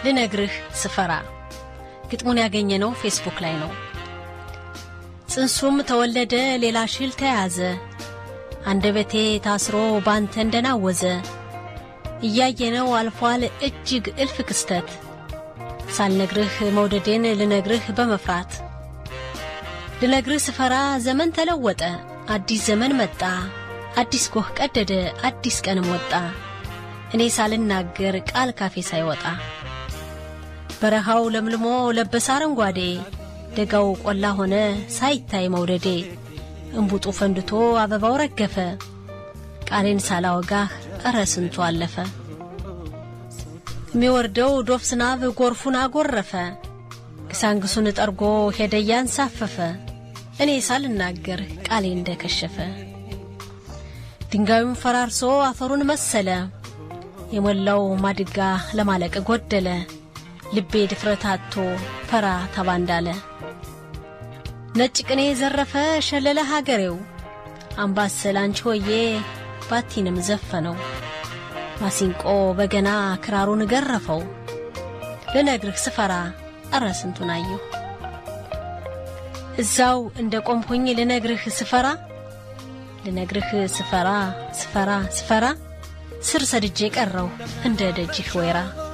ልነግርህ ስፈራ ግጥሙን ያገኘነው ፌስቡክ ላይ ነው። ጽንሱም ተወለደ ሌላ ሽል ተያዘ አንደበቴ ታስሮ ባንተ እንደናወዘ እያየነው አልፏል እጅግ እልፍ ክስተት ሳልነግርህ መውደዴን ልነግርህ በመፍራት ልነግርህ ስፈራ ዘመን ተለወጠ አዲስ ዘመን መጣ አዲስ ጎህ ቀደደ አዲስ ቀንም ወጣ እኔ ሳልናገር ቃል ካፌ ሳይወጣ በረሃው ለምልሞ ለበሰ አረንጓዴ ደጋው ቆላ ሆነ ሳይታይ መውደዴ እምቡጡ ፈንድቶ አበባው ረገፈ ቃሌን ሳላወጋህ እረ ስንቱ አለፈ የሚወርደው ዶፍ ዝናብ ጎርፉን አጎረፈ ግሳንግሱን ጠርጎ ሄደ እያንሳፈፈ እኔ ሳልናገር ቃሌ እንደከሸፈ ድንጋዩን ፈራርሶ አፈሩን መሰለ የሞላው ማድጋ ለማለቅ ጎደለ ልቤ ድፍረት አጥቶ ፈራ ተባ እንዳለ ነጭ ቅኔ ዘረፈ ሸለለ ሀገሬው አምባሰል አንቺ ሆዬ ባቲንም ዘፈነው ማሲንቆ በገና ክራሩን ገረፈው ልነግርህ ስፈራ እረ ስንቱን አየሁ እዛው እንደ ቆምኩኝ ልነግርህ ስፈራ ልነግርህ ስፈራ ስፈራ ስፈራ ስር ሰድጄ ቀረው እንደ ደጅህ ወይራ